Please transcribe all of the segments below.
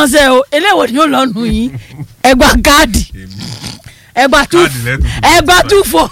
ránṣẹ́ o eléwo ni ó lọ nù yín ẹgbà káàdì èmi ẹgbà tú Káàdì lẹ́tù fún mi. ẹgbà tú fọ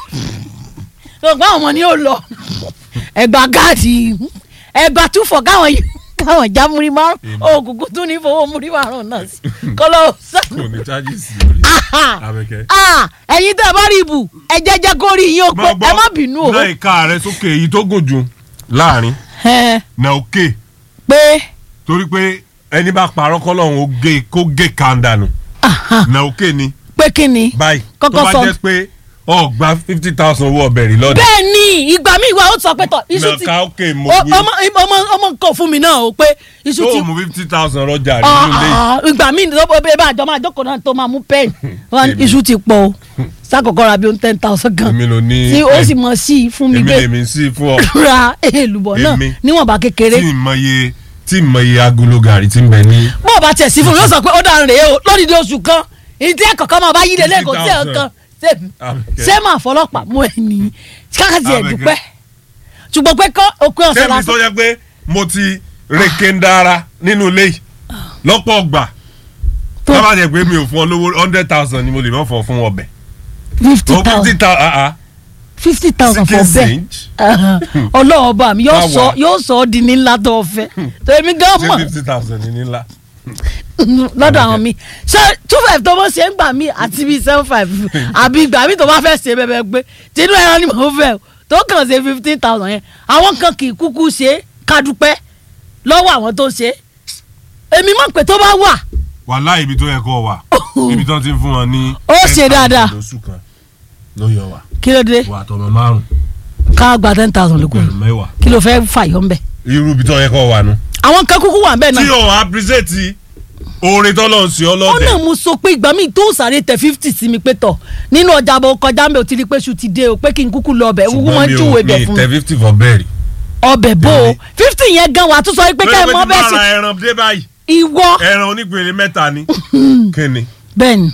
ọgbà ọmọ ni ó lọ ẹgbà káàdì ẹgbà tú fọ káwọn yìí káwọn já múrí márùn òkùnkùn tún ní fowó múrí márùn náà sí kọlọ sàn. kò ní chájì sí lórí abẹ́kẹ́. Ah, ẹ̀yin tẹ́ ẹ bá rí ibù ẹ jẹ́jẹ́ kó rí yín o pé ẹ má bínú o. náà ìka rẹ sókè èyí tó gùn jù láàrin Ẹ, na òkè pé torí pé ẹni bá parọ́ kọ́lọ́hún ó gé kó gé kanda nù aha, na òkè ni pé kí ni. báyìí tó Kọ́kọ́ bá sọ. jẹ́ pé ọ gba fifty thousand owó ọbẹ̀ rí lọ́dọ̀ bẹ́ẹ̀ ni ìgbà mi ìwà ó sọ pé tọ iṣu ti nàka òkè mo o- wí ọmọ ọmọ ọmọ nǹkan fún mi náà o pé iṣu ti tó mú fifty thousand rọjà rí Ah, nínú ilé yìí. ah, ìgbà mi ní ọbẹ̀ bá àjọ máa jókòó náà tó máa mú pẹ́ẹ̀n wọn ní Èmi. iṣu ti pọ̀ o sákòókò ra bí ó ń ten thousand gan èmi ló ní tí ó sì mọ̀ sí i fún mi èmi pé lèmi sí fún ọ ra èlùbọ̀ náà Èmi. níwọ̀nba kékeré tí ìmọye tí ìmọye agolo gàrí ti ń bẹ ní. bó o bá tiẹ̀ sí fún mi yóò sọ pé ó dáa rèé o lódìdí oṣù kan ìdí ẹ̀kọ̀kan máa bá yí lé lẹ́kọ̀ọ́ sí 50,000. ẹ̀kan Àbíkẹ́. ṣé máa fọlọ́pàá mú ẹ ní kákàtì ẹ̀ Àbíkẹ́. dúpẹ́ ṣùgbọ́n pé kọ́ òpin ọ̀sẹ̀ tẹ́mi lásán tó yẹ pé mo ti reke ń dára nínú ilé yìí lọ́pọ̀ ọgbà tó tábà jẹ́ pé mi ò fún ọ lówó hundred thousand ni mo lè mọ̀ fọ́ fún ọbẹ̀. fifty o fifty thousand thousand fifty thousand for chicken bẹ́ẹ̀ singe ọlọ́wọ́ bá mi yóò Báwa. sọ yóò sọ ọ́ di ní ńlá tó o fẹ́ tó èmi gan ṣé mọ̀ fifty thousand ní ńlá. lọ́dọ̀ àwọn mi ṣé two five tó bó ṣe ń gbà mí àti bíi seven five àbí gbà mí tó bá fẹ́ ṣe bẹ́ẹ̀ gbé tinú ẹran ni mò ń fẹ́ o tó kàn ṣe fifteen thousand yẹn àwọn kan kì í kúkú ṣe é kádúpẹ́ lọ́wọ́ àwọn tó ṣe é èmi mọ̀ pé tó bá wà wàhálà ibi tó yẹ kó wà ibi tó ti ń fún wọn ní. Ó ṣe 10,000 dáadáa. lóṣù kan ló yọ wá kí ló dé wà tọmọ márùn ká gba ten thousand lókun pẹ̀lú mẹ́wàá kí ló fẹ́ fàyọ̀ ń bẹ̀. irú ibi tó yẹ kó wà nù. àwọn kan kúkú wà ń bẹ̀ tí náà o appreciate oore tọ́lọ̀ ń ṣe ó ọlọ́dẹ. náà mo sọ pé ìgbà míì tó sáré tẹ fifty sí mi pé tọ̀ nínú ọjà bó kọjá mi ò ti rí pé ṣù ti dé o pé kí n kúkú lọ ọbẹ̀ wúwú ṣùgbọ́n wọn mi júwe ò bẹ̀ mi fún tẹ mi fifty for bẹ́ẹ̀rì. ọbẹ̀ bó o Tèmi. fifty yẹn gan wà á tún sọ pé ká ẹ mọ lórí pé bẹ́ẹ̀ tí mo ṣe ra ẹran dé báyìí ìwọ ẹran onípele mẹ́ta ni kíni bẹ́ẹ̀ni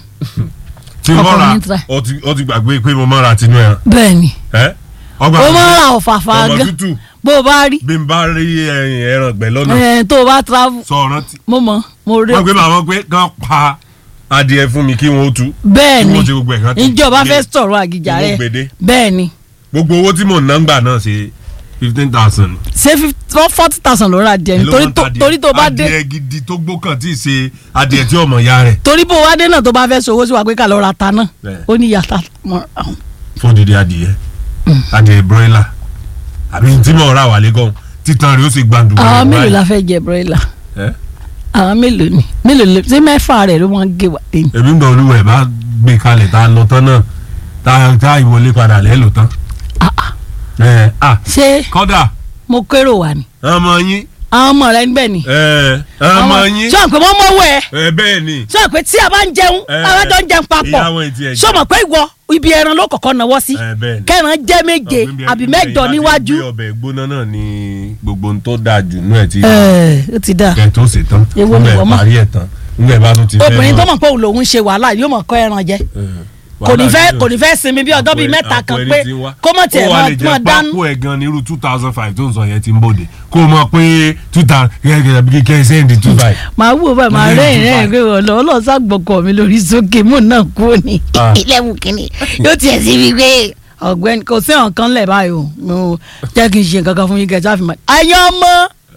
tí mo Ọkọ mi ra ń try. ó ti ó ti gbàgbé pé mo máa ra tinú ẹran bẹ́ẹ̀ni ẹ ọgbà o mi máa ń ra ọ̀fàfà ọmọ gan tútù bó o bá rí bí n bá rí ẹyin ẹran gbẹ lọ́nà ẹ̀, tó o bá travel sọ rántí mo mọ̀ mo rí wọ́n gbé màmá pé kán pa adìẹ fún mi kí wọ́n ó tú bẹ́ẹ̀ni kí wọ́n ṣe gbogbo ẹ̀ kán tó ìjọba lé fẹ́ sọ̀rọ̀ àgìjà owó rẹ̀ gbèdé. bẹ́ẹ̀ni gbogbo owó tí mò ń ná ń gbà náà ṣe fifteen thousand. ṣé forty thousand ló ra díẹ̀ ni torí tó- torí tó bá dé adìẹ gidi tó gbókàn tí ì ṣe adìẹ tí ọmọ ya rẹ̀ torí bó o wá dé náà tó bá fẹ́ sọ owó sí wa pé ká lọ ra ta náà Bẹ́ẹ̀. ó ní yàtà mọ́ àwọn. fún dídí adìẹ adìẹ broiler àbí tí mo rà wà lẹ́gàn títan rẹ̀ ó sì gbàǹdù. àwọn mélòó la fẹ́ jẹ broiler ẹ àwọn mélòó ni mélòó lè ṣé mẹ́fà rẹ̀ ló máa ń gé wa dé ni. èmi ń gbọ́ olúwẹ̀ bá gbé kalẹ̀ tá a lọ tán náà tá a tá a ìwọlé padà lẹ́ lò tán. Ah, ah. ẹ à ṣé kọ́dà mo kérò wà ní. ọmọ yín àwọn ọmọ rẹ níbẹ̀ ni. ẹ ọmọ yín sọ pé wọ́n mọ̀ wẹ̀ ẹ bẹ́ẹ̀ ni sọ pé tí a bá ń jẹun Eh, àwọn jọ ń jẹun papọ̀ ìyàwó ẹ̀ tiẹ̀ jẹ́. sọ mọ̀ pé ìwọ ibi ẹran ló kọ̀kọ́ náwó sí ẹ bẹ́ẹ̀ ni. kẹran jẹ́ méje Ọ̀gbìn bí àbí ẹni mẹ́jọ bẹ́ẹ̀ níwájú. láti gbé ọbẹ̀ gbóná náà ni gbogbo ohun tó dáa jù nú ẹ̀ tí ẹ ó ti dáa kẹ tó ṣe tán Èwo ni nígbà wọ́n mọ̀? parí ẹ̀ tán nígbà bá tún ti fẹ́ obìnrin tó mọ́. mọ̀ pé òun lòun ṣe wàhálà yóò mọ̀ kọ́ ẹran jẹ Eh, kò ní wàhálà fẹ́ yóò- kò ní fẹ́ sinmi bí ọjọ́ bíi àpò ẹ- mẹ́ta àpò kan ẹni pé tí ń wá. kó mọ̀ tiẹ̀ ó wà mọ̀ lè mọ̀ jẹ́ dánú. pápó ẹ̀ gan ní irú two thousand five tó ń sọ yẹn ti ń bòde kó o mọ̀ pé two thousand kẹ́kẹ́ kẹ́ sẹ́ndì two five. màá wò báyìí màá Ilé rẹ́yìn ìtura. rẹ́yìn pé ọ̀lọ́ ọlọ́sà gbọ̀kọ̀ mi lórí sókè mò ń náà kú ni Ah. ilẹ̀kùn kìíní yóò tiẹ̀ sí mi pé ọ̀gbẹ́ni kò sí ọ̀kan lẹ̀ báyìí o mo jẹ́ kí n ṣe nǹkan kan fún yín kẹjá fi mọ̀ ayé ọmọ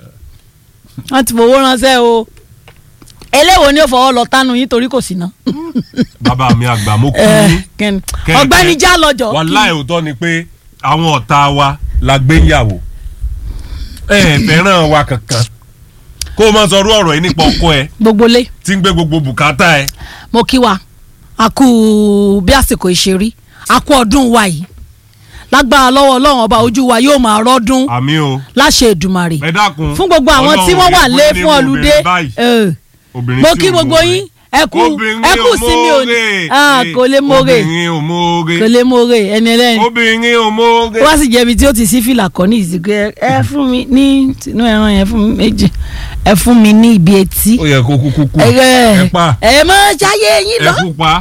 wọn ti fowó ránṣẹ́ o eléwo ni ó fọwọ́ lọ tánu yín torí kò sí ná. bàbá mi àgbà mo kú Eh, ní. kẹ́ni. Kẹ́kẹ́. ọ̀gbẹ́ni já lọ́jọ́ wàláì òótọ́ ni pé àwọn ọ̀tá wa la gbé yàwó ẹ ẹ fẹ́ràn wa kankan kó o máa sọ orú ọ̀rọ̀ yìí nípa ọkọ ẹ gbogbo lé tí ń gbé gbogbo bùkátà ẹ. mo kí wa a kú bí àsìkò ìṣerí a kú ọdún wa yìí lágbára lọ́wọ́ ọlọ́run ọba ojú wa yóò máa rọ́dún àmì o láṣẹ Èdùmàrè ẹ dákun fún gbogbo àwọn tí wọ́n wà lé fún ọlùdé eh, mo kí gbogbo yín ẹ kú ẹ kú sí mi ò ní Ah, kò lè mórè obìnrin ò mórè kò lè mórè ẹni ẹlẹ́ni obìnrin ò mórè. wá sì jẹ́bi tí ó ti sí fìlà kọ́ ní ìsìnkú ẹ ẹ fún mi ní tinú ẹran yẹn fún mi méjì ẹ fún mi ní ibi etí ó yẹ kó kúkú kú ẹ ẹ pa ẹ mọ ṣayé yín ẹ lọ kú pa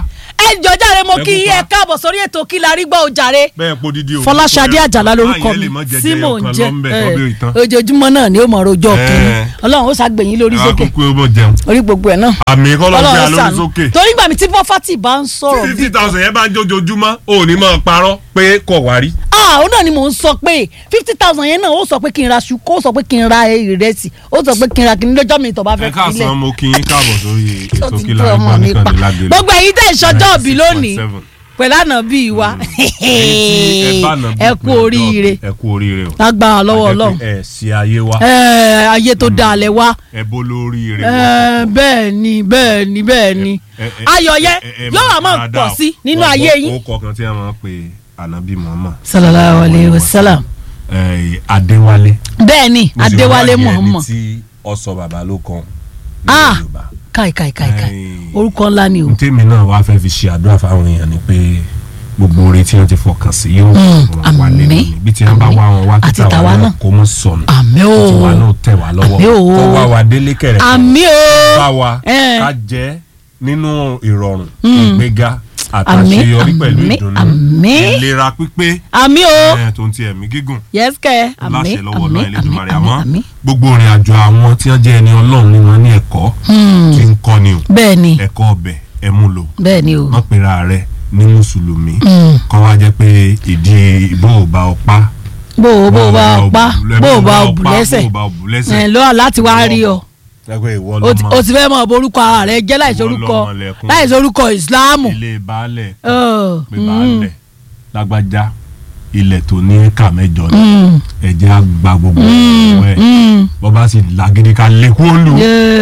ẹ jọ jàre mo Ẹ kí pupa. ẹ káàbọ̀ sórí ètò kí la rí gbọ́ o jàre bẹ́ẹ̀ po dídí o. fọláṣadé àjàlá lórúkọ Báyìí ẹ lè mi mọ jẹjẹ tí mò ń ọkàn jẹ lọ́nbẹ̀ ẹ, kọ́bí ìtàn. ojoojúmọ́ náà ni ó mọ̀ ọjọ́ Ẹ. kìíní ọlọ́run ó ṣàgbẹ̀yìn lórí sókè akókó ó mọ̀ jẹun. orí gbogbo ẹ̀ náà àmì kọ́lọ́ gbé ọlọ́run alórí ṣàánú sókè. torí gbà mí tí pọ́fátì bá ń sọ̀rọ̀ bí fifty thousand yẹn bá ń jójoojúmọ́ ò ní máa parọ́ pé kò wá rí. ah ó náà ni mò ń sọ pé fifty thousand yẹn náà ó sọ pé kí n ra ṣu kó sọ pé kí n ra ìrẹsì ó sọ pé kí n ra kí n lọ́jọ́ mi tó bá ẹ fẹ́ sílẹ̀ káàsán mo kí yín káàbọ̀ sórí ó ètò ti kí tó la ọmọ gbọ́ mi nìkan pa ní lágbèrè. gbogbo èyí tẹ̀ ìṣọjọ́ òbí lónìí 96.7. pẹ̀lú ànábì wa Ẹ̀yin tí ẹ bá nà bí ẹ kú pé ọjọ́ oríire ẹ kú oríire o. lágbára lọ́wọ́ Àjẹ́ ọlọ́run pé ẹ sí ayé wa Ẹ, ayé tó dáa lẹ wá ẹ bó lóríire Ẹ, wọ. bẹ́ẹ̀ ni bẹ́ẹ̀ ni bẹ́ẹ̀ ni Ẹ- ẹ- ayọ̀ yẹn ẹ- ẹ- ẹ yóò wá máa dáadáa pọ̀ o. sí nínú Wọ́n ayé gbọ́ yín. orúkọ kan tí a máa ń pe anabi muhammad. sallallahu alayhi wa sallam Ẹ, adéwálé. bẹ́ẹ̀ ni Mo sì adéwálé wá yẹ muhammad ẹni tí ọsọ bàbá ló kan ní Ah. yorùbá. káì káì káì káì Ẹ, orúkọ ńlá ni o tèmi náà wàá fẹ́ fi ṣe àdúrà fáwọn èèyàn ni pé gbogbo oore tí wọ́n ti fọkàn sí yóò Mm, ràn wá lé àmín, lónìí bí tí wọ́n bá àmín. wá wọn wá Àti kíta tàwa wa náà náà. kó mọ́ sọnù àmì o tí wa náà tẹ̀ wá lọ́wọ́ Àmín o. kó wá wa délé kẹrẹ̀ àmì o bá wa Ẹ. ká jẹ́ nínú ìrọ̀rùn Mm. ìgbéga Àmín, àtàṣeyọrí pẹ̀lú àmín, ìdùnnú àmín. ìlera pípé àmì o ẹ̀ tó ń ti ẹ̀mí gígùn yes kẹ àmì láṣẹ lọ́wọ́ àmì náà àmì Elédùmarè àmì àmọ́ àmì gbogbo ìrìn àjò àwọn tí wọ́n jẹ́ ẹni ọlọ́run ni wọ́n ní ẹ̀kọ́ Hmm, tí ń kọ́ ni o bẹ́ẹ̀ ni ẹ̀kọ́ ọbẹ̀ ẹ mú lò bẹ́ẹ̀ ni o wọ́n pera rẹ̀ ní mùsùlùmí Hmm, kọ́ wá jẹ́ pé ìdí ìbò ò bá ọ pa bó o bó o bá o pa bó o bá o bù bó lẹ́sẹ̀ o bá o bù ẹ lẹ́sẹ̀ lọ́wọ́ láti wá rí ọ ẹgbẹ́ ìwọ o ti- lọ́mọ o ti fẹ́ mọ borúkọ ara rẹ jẹ́ láìsí Ìwọ orúkọ lọmọ lẹ̀kún. láìsí orúkọ ìsìláàmù. ilé baálẹ̀ Ọ̀, pé mm, baálẹ̀ lágbájá ilẹ̀ tó ní éka mẹ́jọ ni mm, ẹ̀jẹ̀ á gba gbogbo mm, ọ̀wọ́ ẹ̀ mm. bọ́ bá sì làgídí ká lé kú òǹlù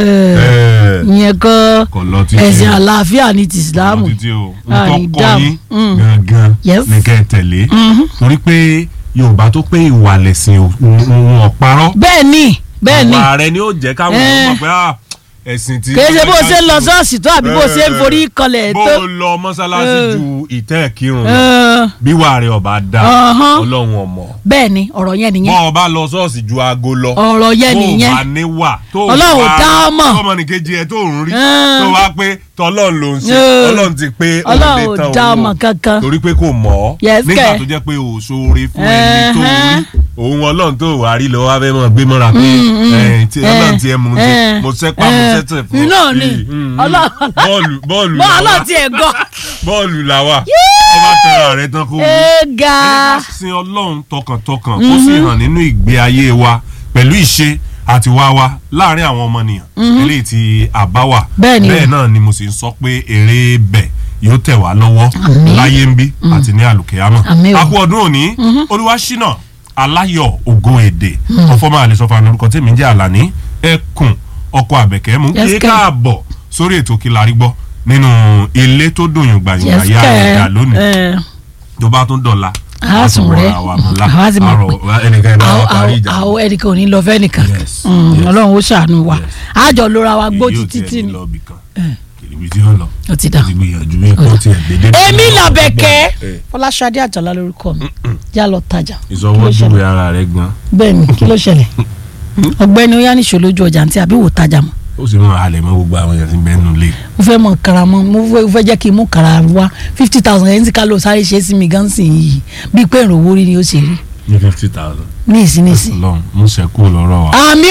Yeah. ìyẹn kọ́ kọ̀ lọ títí ẹ̀sìn àlàáfíà ní ti kọ̀ lọ ìsìláàmù. títí o Ah, ntọ́ ní kọ́ dáàmú. yín Mm. gangan Yes. ní kẹ́ ẹ tẹ̀lé Mhm. torí pé Yorùbá tó pé ìwà lẹ̀sìn ò- wọn ò parọ́ bẹ́ẹ̀ ni bẹ́ẹ̀ ni àwa rẹ ni ó jẹ́ káwọn Eh. ọmọ pé ah, ẹ̀sìn tí. kì í ṣe bó o ṣe ń lọ ṣọ́ọ̀ṣì tó àbí bó o ṣe ń forí kanlẹ̀ bó tó. o lọ mọ́sálásí Eh. ju ìtẹ́ kírun lọ Ẹ̀, bí wàá rẹ ọba dá Ọ̀hán. ọlọ́run ọmọ bẹ́ẹ̀ ni ọ̀rọ̀ yẹn nìyẹn bọ́ ọba lọ ṣọ́ọ̀ṣì ju aago lọ ọ̀rọ̀ yẹn tó o nìyẹn bá níwà tó o Ọlọ́run bá dá ọ mọ̀. ọmọnìkejì ẹ tó ń rí Eh. tó wá pé tọ́lọ́run ló ń ṣe Eh. ọlọ́run ti pé òun Ọlọ́run lè ò tán dá òun ọmọ o. kankan. torí pé kò mọ̀ ọ́ Yes, nígbà kẹ̀. tó jẹ́ pé o ṣoore fún ẹni tó Eh. rí òun ọlọ́run tó wà rí lọ́wọ́ abẹ́ mọ̀ gbé mọ́ra pé eh, tí ọlọ́run ti ẹ mú un ṣe mo sẹ́pà mo sẹ́tẹ̀ fún iná ni Mm, mm. Ọlọ́run bọ́ọ̀lù bọ́ọ̀lù bọ́ làwa ọlọ́run ti ẹ̀ gọ́ bọ́ọ̀lù làwa ọba tẹ̀ra rẹ tán kó wú ẹ ga ẹni ká sin ọlọ́run tọkàntọkàn kó sì hàn nínú ìgbé ayé wa pẹ̀lú ìṣe àti wá wa láàrin àwọn ọmọnìyàn eléyìí tí àbá wà Bẹ́ẹ̀ ni o. bẹ́ẹ̀ náà ni mo sì ń sọ pé eré bẹ̀ yóò tẹ̀ wá lọ́wọ́ Àmín. láyé ń bí àti ní àlùkìyámọ̀ Àmín o. a kú ọdún òní olúwaṣínà aláyọ̀ ògo èdè ọfọmọ àlẹsọfà lórúkọ tèmi jẹ́ àlàní ẹkùn ọkọ àbẹ̀kẹ́ mú Yes, kí kẹ́. káàbọ̀ sórí ètò kí la rí gbọ́ nínú ilé tó dùn yùn gbàyùn yes àyà ẹ̀dá lónìí kẹ tó bá tún dọ̀la a sùn rẹ àwa ti mọ̀ pé ẹnìkan ìbá wa àwọn parí ìjà àwọn ẹnìkan ò ní lọ fẹ́ nìkan Yes, Mm, yes. ọlọ́run ó ṣàánú wa Yes. àjọ lóra wa gbó Èyí ò títí tiẹ̀ tí ní ni lọ ibì kan kìrìbì tí ó lọ ó ti dà ó ti gbìyànjú bí kò tiẹ̀ dédé. èmi làbẹ̀kẹ́ Eh, fọláṣadé àjàlá lórúkọ mi já lọ tajà ìsọwọ́júwe ara rẹ̀ gan bẹ́ẹ̀ ni kí ló ṣẹlẹ̀ ọ̀gbẹ́ni ó yá níṣó lójú ọjà ntí àbí wò tajà mọ́ ó sì mọ halẹ̀ mọ́ gbogbo àwọn èèyàn tí ń bẹ́ẹ̀ nù lé mo fẹ́ mọ kara mọ́ mo fẹ́- mo fẹ́ jẹ́ kí n mú kara wá fifty thousand yẹn tí ká ló sáré ṣe é sí mi gan sí yìí bíi pé ìrànwọ́ rí ni ó ṣe rí ní fifty thousand. ní ìsín ní ìsín. lọ́n mú sẹ́kù lọ́rọ̀ wa àmì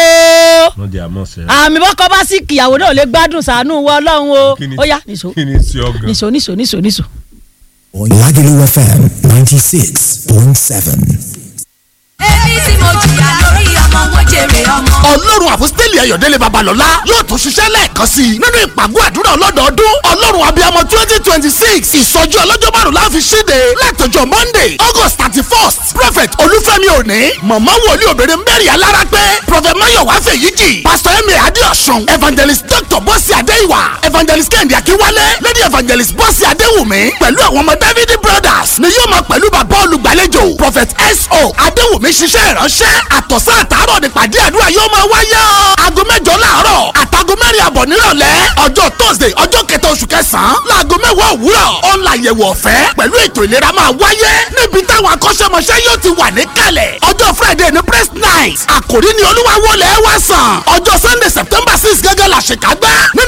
ooo wọ́n jẹ́ àmọ́ sẹ́. àmì bọ́kọ bá sì kìyàwó náà lè gbádùn sànú wọ ọlọ́run o Kí ni- ó yá nìṣó kí ni sí ọgàn. nìṣó nìṣó nìṣó nìṣó. Lagelu FM 96.7. èmi tí mo jìyà lórí ọmọ mo jèrè ọmọ. ọlọ́run àfọ́sítẹ́lì ayọ̀délé babalọ́lá yóò tún ṣiṣẹ́ lẹ́ẹ̀kan sí i nínú ìpàgọ́ àdúrà ọlọ́dọọdún ọlọ́run abiyamọ twenty twenty six ìsọjí ọlọ́jọ́ márùn la fi ṣíde látọjọ́ monday august thirty first prophet olúfẹ́mi òní mọ̀mọ́ wòlíì obìnrin mary alára pé prophet mayowa fèyíjì pastor emi adéọ̀sùn evangelist dr bọ́sì adéìwà evangelist kẹ́hìndé akínwálé lady evangelist bọ́sì adéwùmí pẹ̀lú àwọn ọmọ david brothers ni yóò máa pẹ̀lú bàbá olùgbàlejò prophet so adéwùmí ṣiṣẹ́ ìránṣẹ́ àtọ̀sán àtàárọ̀ nípàdé àdúrà yóò máa wáyé o. aago mẹ́jọ láàárọ̀ àtàgọ́ mẹ́rin àbọ̀ nírọ̀lẹ́ ọjọ́ thursday ọjọ́ kẹta oṣù kẹsàn-án láago mẹ́wàá òwúrọ̀ ọ̀la àyẹ̀wò ọ̀fẹ́ pẹ̀lú ètò ìlera máa wáyé níbi táwọn akọ́ṣẹ́mọṣẹ́ yóò ti wà níkàlẹ̀ ọjọ́ friday ní press night àkòrí ni olúwa wọlé wá sàn ọjọ́ sunday september six gẹ́gẹ́ la ṣèkágbá nínú ìjọ christ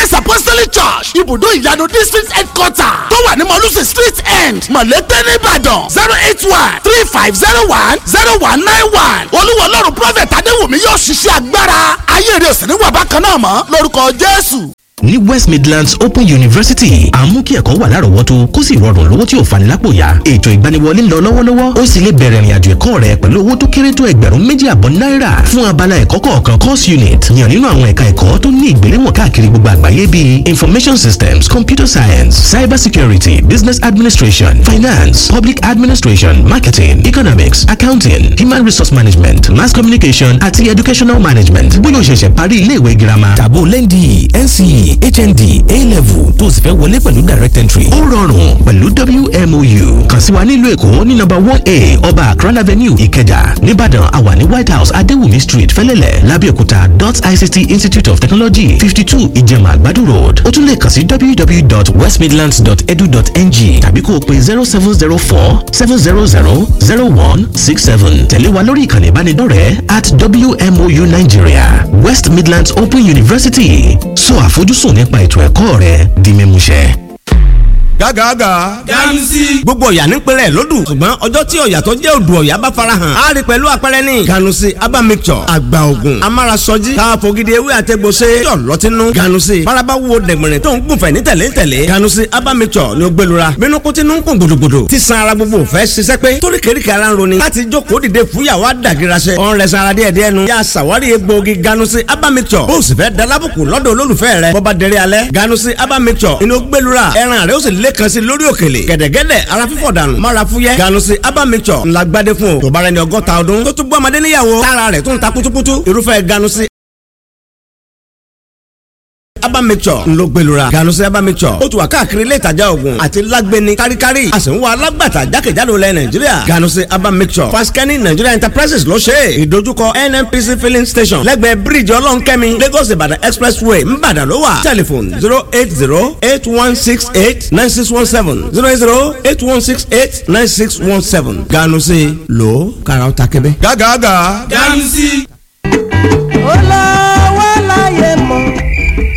Christ Apostolic Church ibùdó ìyanu district headquarter tó wà ní mọ̀lúsì street end mọ̀lẹ́tẹ̀ nìbàdàn zero eight one three five zero one zero one nine one olúwa ọlọ́run prophet adéwùmí yóò ṣiṣẹ́ agbára ayé rẹ̀ sì ní wà bákan náà mọ́ lórúkọ jésù. ní west midlands open university à ń mú kí ẹ̀kọ́ wà lárọ̀ọ́wọ́tó kó sì rọrùn lówó tí ò fani lápò yá ètò ìgbaniwọlé ń lọ lọ́wọ́lọ́wọ́ ó sì lè bẹ̀rẹ̀ ìrìnàjò ẹ̀kọ́ rẹ pẹ̀lú owó tó kéré tó ẹgbẹ̀rún méjì àbọ̀ náírà fún abala ẹ̀kọ́ kọ̀ọ̀kan course unit yàn nínú àwọn ẹ̀ka ẹ̀kọ́ tó ní ìgbéléwọ̀n káàkiri gbogbo àgbáyé bíi information systems computer science cyber security business administration finance public administration marketing economics accounting human resource management mass communication àti educational management bóyá o ṣẹ̀ṣẹ̀ parí ilé ìwé girama tàbó lẹ́ndì nce hnd a-level tó sì fẹ́ wọlé pẹ̀lú direct entry. ó rọrùn pẹ̀lú wmou kàn sí wa nílùú èkó ní nọ́mbà one a ọba akran avenue ìkẹjà nìbàdàn àwa ní white house adéwùmí street fẹlẹ́lẹ̀ lábẹ́òkúta dot ict institute of technology fifty two ìjẹ̀mà àgbàdo road ó tún lè kàn sí www.westmidlands.edu.ng tàbí kó o pe zero seven zero four seven zero zero zero one six seven tẹ̀lé wa lórí ìkànnì ìbánidọ́rẹ̀ẹ́ at wmou nigeria west midlands open university sọ àfojúsùn nípa ètò ẹ̀kọ́ rẹ di mímúṣẹ. gágàgà. ganusi. gbogbo ọ̀yà ní pẹ̀lẹ́ lódù ṣùgbọ́n ọjọ́ tí ọ̀yà tó jẹ́ odò ọ̀yà bá farahàn á rí pẹ̀lú àpẹẹrẹ ní. ganusi aba mixture àgbà ògùn amárasọjí káfọ́gídé ewé àtẹ̀gbọ́sẹ̀ yọ̀ lọ́tínú. ganusi faraba wo dẹ̀gbẹ̀rẹ̀ tó ń gùnfẹ̀ ní tẹ̀lé tẹ̀lé. ganusi aba mixture ni ó gbẹlura bínú kó tinú ń kún gbòdògbòdò tí san ara gbogbo fẹ́ ṣiṣẹ́ pé torí kéríkì ara ń roni láti jókòó dìde fúyàwó àdàgìrasẹ̀ ọ̀n rẹ̀ sanra díẹ̀ díẹ̀ nu yà sàwárí egbòogi ganusi aba mixture bó o sì fẹ́ dalábùkù lọ́dọ̀ olólùfẹ́ rẹ̀ bọ́ba dẹrẹ́ alẹ́ ganusi aba mixture inú gbẹlura ẹran rẹ̀ ó sì lẹ́kan sí lórí òkèlè gẹ̀dẹ̀gẹ̀dẹ̀ ara fífọ̀ dànù mara fúyẹ́ ganusi aba mixture ńlá gbadé fún o tó bá rẹ ní ọgọ́ta ọdún tó tún gbọ́ ọmọdé níyàwó tára rẹ̀ tún ta kutukutu irúfẹ́ ganusi aba mixture ńlọ gbẹlura ganusi aba mixture ó tún wà káàkiri ilé ìtajà oògùn àti lágbẹni káríkárí a sì ń wá alágbàtà jákèjádò lẹ nàìjíríà ganusi aba mixture faskani nigeria enterprises ló ṣe é ìdojúkọ nnpc filling station lẹ́gbẹ̀ẹ́ bíríìjì ọlọ́nkẹ́mi lagos ìbàdàn expressway ńbàdàn ló wà telephone zero eight zero eight one six eight nine six one seven zero eight zero eight one six eight nine six one seven ganusi ló kàrà ó ta kébé. gágàgà. ganusi. olówó láyé mọ́.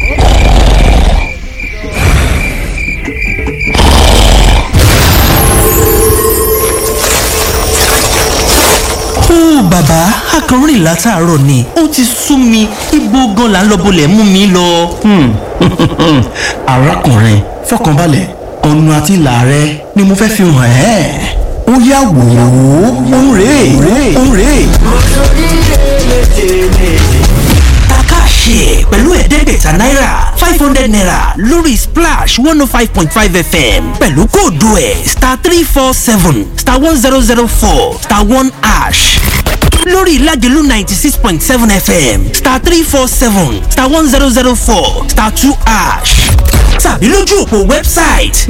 ó bàbá akọrin látàárọ̀ ni ó ti sú mi ibo gan la ń lọ bolẹ̀ mú mi lọ. arákùnrin fọkànbalẹ̀ ọ̀nà àti ìlà rẹ ni mo fẹ́ fi hàn ẹ́ ó yá wò ó òun rèé òun rèé. takáṣe pẹ̀lú ẹ̀ẹ́dẹ́gbẹ̀ta náírà five hundred naira lórí splash one oh five point five fm pẹ̀lú kóòdù ẹ̀ star three four seven star one zero zero four star one ash lórí ìlàjẹ̀lú ninety six point seven fm star three four seven star one zero zero four star two ash tàbí lójú òpó wẹ́bsáìtì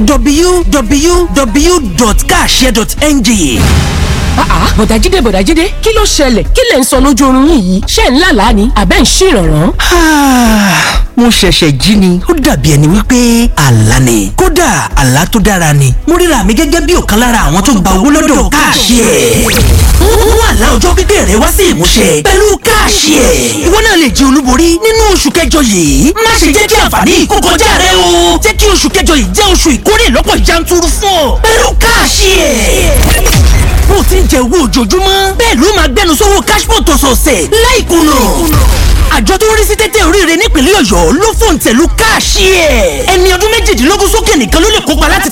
www.kashare.ng àá bọ̀dájídé bọ̀dájídé kí ló ṣẹlẹ̀ kí lẹ̀ ń sọ lójú oorun yín yìí ṣé ń lálàá ni àbẹ́ ń ṣèrànràn. mo ṣẹ̀ṣẹ̀ jí ni ó dàbí ẹni wípé àlá ni kódà àlá tó dára ni mo ríra mi gẹ́gẹ́ bí ọ̀kan lára àwọn tó gba owó lọ́dọ̀ káàṣì ẹ̀ mú àlá ọjọ́ pípẹ́ rẹ wá sí ìmúṣẹ pẹ̀lú káàṣì ẹ̀ ìwọ náà lè jẹ olúborí nínú oṣù kẹjọ yìí má ṣe jẹ́ kí àǹfààní yìí kó kọjá rẹ o jẹ́ kí oṣù kẹjọ yìí jẹ́ oṣù ìkórè lọ́pọ̀ yanturu fún ọ pẹ̀lú káàṣì ẹ̀ bó ti ń jẹ owó ojoojúmọ́ bẹ́ẹ̀ ló máa gbẹnu sówó cashport ọ̀sọ̀ọ̀sẹ̀ láìkùnà àjọ tó ń rí sí tẹ́tẹ́ oríire nípínlẹ̀ ọ̀yọ́ ló fòǹtẹ̀ lu káàṣì ẹ̀ ẹni ọdún méjìdínlógún sókè nìkan ló lè kópa láti